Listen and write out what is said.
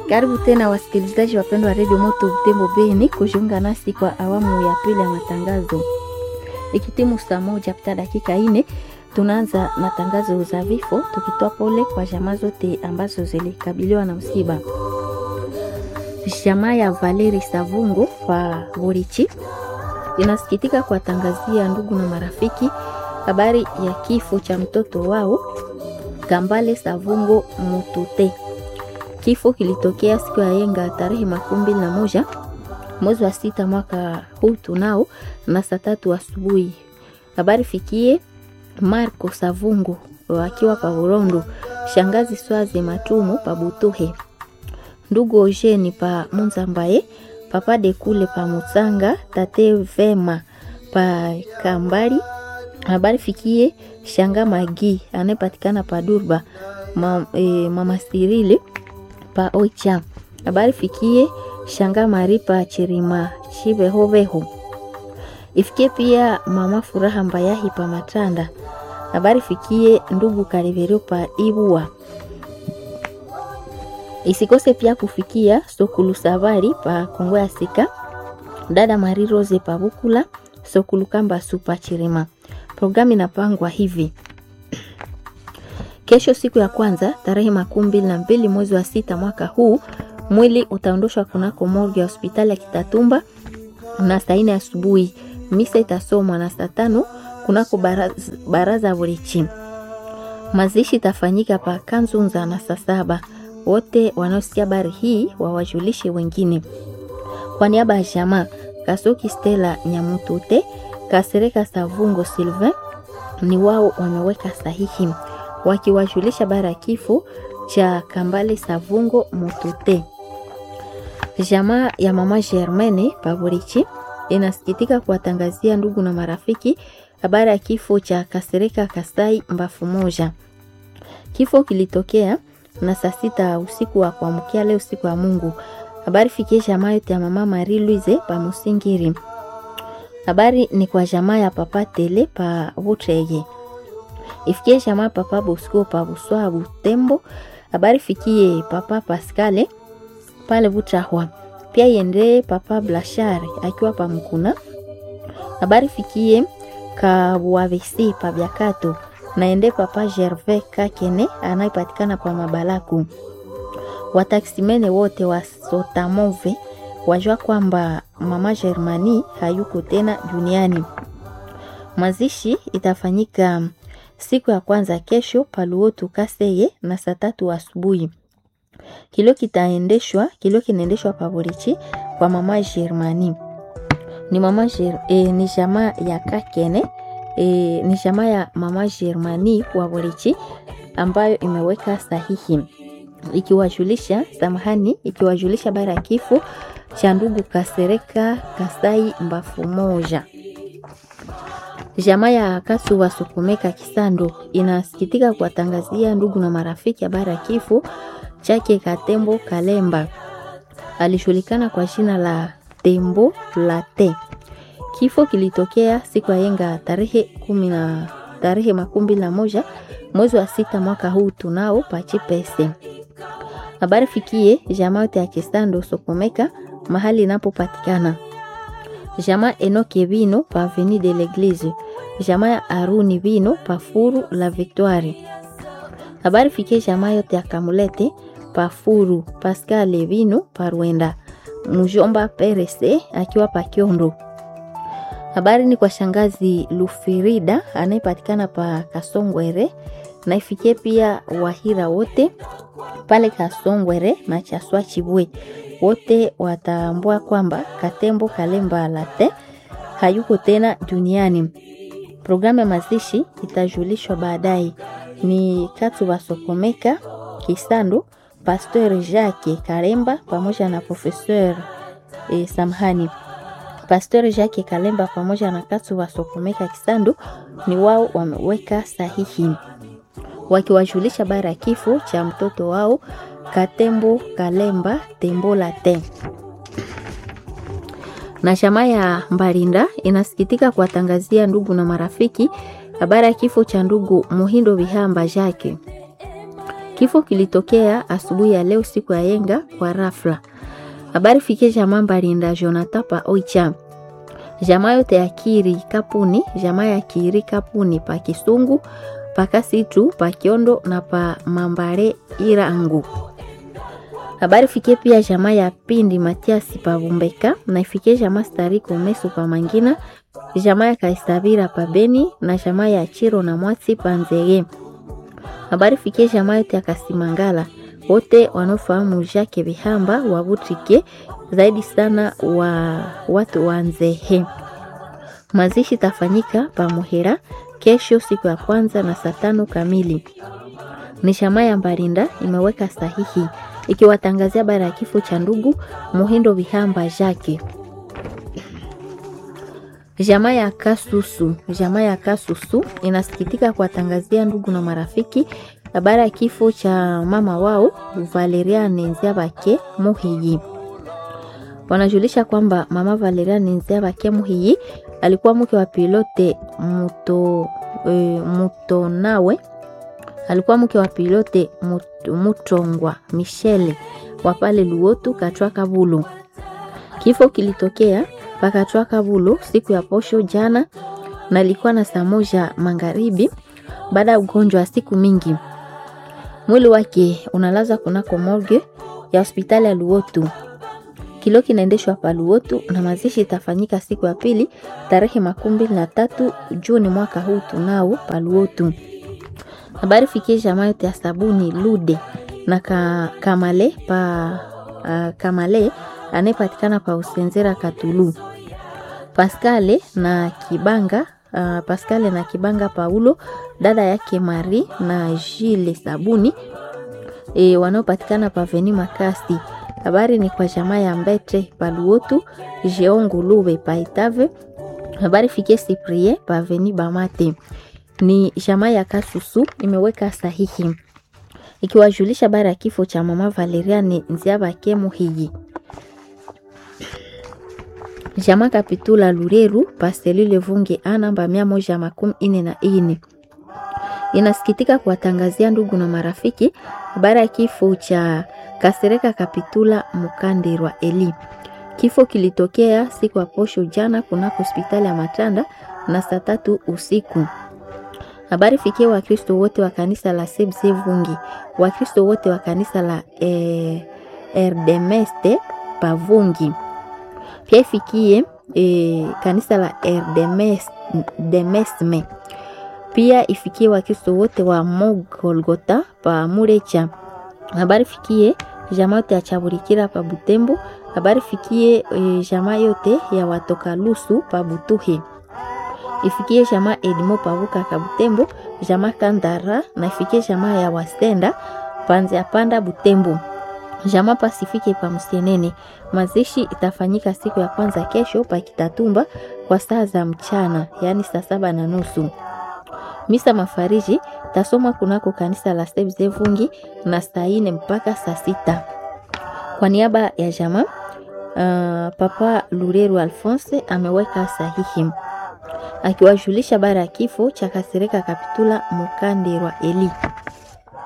Karibu tena wasikilizaji wapendwa wa redio Moto Butembo Beni kujiunga nasi kwa awamu ya pili ya matangazo. Ikitimu saa moja pita dakika ine, tunaanza na tangazo za vifo, tukitoa pole kwa jamaa zote ambazo zilikabiliwa na msiba. Jamaa ya Valeri Savungo wa Burichi inasikitika kuwatangazia ndugu na marafiki habari ya kifo cha mtoto wao Kambale Savungo Mutute. Kifo kilitokea siku ya yenga tarehe makumi mbili na moja mwezi wa sita mwaka huu tunao na saa tatu asubuhi. Habari fikie Marco Savungo akiwa pa Burondo, shangazi Swazi Matumu pa Butuhe, ndugu Ojeni pa Munzambaye, papa de kule pa Mutsanga, tate Vema pa Kambali. Habari fikie shanga Magi anayepatikana pa Durba, ma, e, mama Sirili pa Oicha. Habari fikie shanga Maripa Chirima Chivehoveho. Ifikie pia mama Furaha Mbayahi pa Matanda. Habari fikie ndugu Kaliverio pa Ibua. Isikose pia kufikia Sokulu Savari pa Kongo ya Sika, dada Mari Rose pa Bukula, Sokulu Kamba Supa Chirima. Programu inapangwa hivi: Kesho siku ya kwanza tarehe makumi mbili na mbili mwezi wa sita mwaka huu, mwili utaondoshwa kunako morgue ya hospitali ya Kitatumba na saa nne asubuhi. Misa itasomwa na saa tano kunako baraza, baraza ya Burichi. Mazishi itafanyika pa Kanzunza na saa saba. Wote wanaosikia habari hii wawajulishe wengine. Kwa niaba ya jamaa Kasoki Stella Nyamutute, Kasereka Savungo Sylvain ni wao wameweka sahihi wakiwajulisha bara ya kifo cha Kambale Savungo Mutute. Jamaa ya mama Germaine Paburichi inasikitika kuwatangazia ndugu na marafiki habari ya kifo cha Kasereka Kasai Mbafu moja. Kifo kilitokea na saa sita usiku wa kuamkia leo siku ya Mungu. Habari fikie jamaa yote ya mama Marie Louise pa Musingiri. Habari ni kwa jamaa ya papa Tele pa Butrege ifikie jamaa papa Bosco pa Buswa Butembo. Habari fikie papa Pascale pale Butrahwa, pia iende papa Blashare akiwa pa Mkuna. Habari fikie Kabuavesi pa Byakato naende papa Gervais Kakene anayepatikana pa Mabalaku. Wataksimene wote wa Sotamove wajua kwamba mama Germani hayuko tena duniani. Mazishi itafanyika siku ya kwanza kesho paluotu Kaseye na saa tatu asubuhi. Kilio kitaendeshwa kilio kinaendeshwa paborichi kwa mama Germani. Ni mama Ger, e, ni jamaa ya Kakene e, ni jamaa ya mama Germani wa Borichi ambayo imeweka sahihi ikiwajulisha samahani, ikiwajulisha bara ya kifo cha ndugu Kasereka Kasai Mbafu moja. Jamaa ya Kasu wa Sukumeka Kisando inasikitika kuwatangazia ndugu na marafiki habari ya kifo chake Katembo Kalemba, alishulikana kwa jina la Tembo Late. Kifo kilitokea siku ya yenga tarehe kumi na tarehe makumi mbili na moja mwezi wa sita mwaka huu tunao pachipese. Habari fikie jamaa yote ya Kisando Sokomeka mahali inapopatikana jamaa Enoke Vino pa Avenue de l'Eglise, jamaa ya Aruni Vino pa Furu la Victoire. Habari fikie jamaa yote ya Kamulete pa Furu, Pascal Vino pa Rwenda, mjomba Perese akiwa pa Kiondo. Habari ni kwa shangazi Lufirida anayepatikana pa Kasongwere na ifikie pia Wahira wote pale Kasongwere na Chaswa Chibwe wote watambua kwamba Katembo Kalemba Late hayuko tena duniani. Programu ya mazishi itajulishwa baadaye. Ni Katu Basokomeka Kisando, Pasteur Jacques Kalemba pamoja na Professeur e, Samhani Pasteur Jacques Kalemba pamoja na Katu Basokomeka Kisando ni wao wameweka sahihi wakiwajulisha bara ya kifo cha mtoto wao Katembo Kalemba Tembola te. Na chama ya Mbalinda inasikitika kuwatangazia ndugu na marafiki habari ya kifo cha ndugu Muhindo Bihamba Jake. Kifo kilitokea asubuhi ya leo siku ya yenga kwa rafla. Habari fikie jamaa Mbalinda Jonathan pa Oicha, jamaa yote ya Kiri Kapuni, jamaa ya Kiri Kapuni pa Kisungu, pa Kasitu, pa Kiondo na pa Mambare Irangu. Habari fikie pia jamaa ya Pindi Matiasi pa Bumbeka na ifikie jamaa Stariko Meso pa Mangina, jamaa ya Kaisabira pa Beni na jamaa ya Chiro na Mwatsi pa Nzege. Habari fikie jamaa yote ya Kasimangala wote wanaofahamu Jacques Bihamba wa Butrike, zaidi sana wa watu wa Nzehe. Mazishi tafanyika pa Muhera kesho siku ya kwanza na saa tano kamili. Ni jamaa ya Mbarinda imeweka sahihi ikiwatangazia habari ya kifo cha ndugu Muhindo Bihamba Jacques. Jamaa ya Kasusu, jamaa ya Kasusu inasikitika kuwatangazia ndugu na marafiki habari ya kifo cha mama wao Valeriane Nziabake Muhiyi. Wanajulisha kwamba mama Valeriane Nziabake Muhiyi alikuwa mke wa pilote muto, e, Mutonawe, alikuwa mke wa pilote mut, Mutongwa Michele wa pale Luotu Katwa Kabulu. Kifo kilitokea pakatwa Kabulu siku ya posho jana na ilikuwa na saa moja magharibi baada ya ugonjwa wa siku mingi. Mwili wake unalazwa kunako morgue ya hospitali ya Luotu. Kilo kinaendeshwa pa Luotu na mazishi itafanyika siku ya pili tarehe makumi mbili na tatu Juni mwaka huu tunao pa Luotu. Habari fikie jamaa yote ya sabuni Lude na ka, Kamale pa uh, Kamale anayepatikana pa Usenzera Katulu. Pascale na Kibanga uh, Pascale na Kibanga Paulo dada yake Mari na Jile Sabuni e, wanaopatikana pa Veni Makasi. Habari ni kwa jamaa ya Mbete Paluotu Jeongu Lube pa Itave. Habari fikie Cyprien pa Veni Bamate. Ni jamaa ya Kasusu imeweka sahihi ikiwajulisha habari ya kifo cha mama Valeriane Nziabake Muhiji. Jamaa Kapitula Lureru Pastelile Vunge a namba mia moja makumi ine na ine inasikitika kuwatangazia ndugu na marafiki habari ya kifo cha Kasereka Kapitula Mukandirwa Eli. Kifo kilitokea siku ya posho jana kunako hospitali ya Matanda na saa tatu usiku. Habari fikie Wakristo wote wa kanisa la Sebse Vungi, Wakristo wote wa kanisa la eh, Erdemeste Pavungi pia ifikie e, kanisa la Erdemesme, pia ifikie Wakristo wote wa Mogolgota pa Murecha. Habari fikie jamaa yote ya Chaburikira pa Butembo. Habari fikie e, jamaa yote ya watoka Lusu pa Butuhe. Ifikie jamaa Edimo pa Buka ka Butembo, jamaa Kandara na ifikie jamaa ya Wasenda panzi ya panda Butembo jamaa Pasifike pa Msenene. Mazishi itafanyika siku ya kwanza kesho pa Kitatumba kwa saa za mchana, yaani saa saba na nusu. Misa mafariji tasomwa kunako kanisa la Sebze Vungi na saa ine mpaka saa sita. Kwa niaba ya jamaa uh, Papa Lureru Alphonse ameweka sahihi akiwajulisha bara ya kifo cha Kasereka Kapitula Mukandirwa Eli.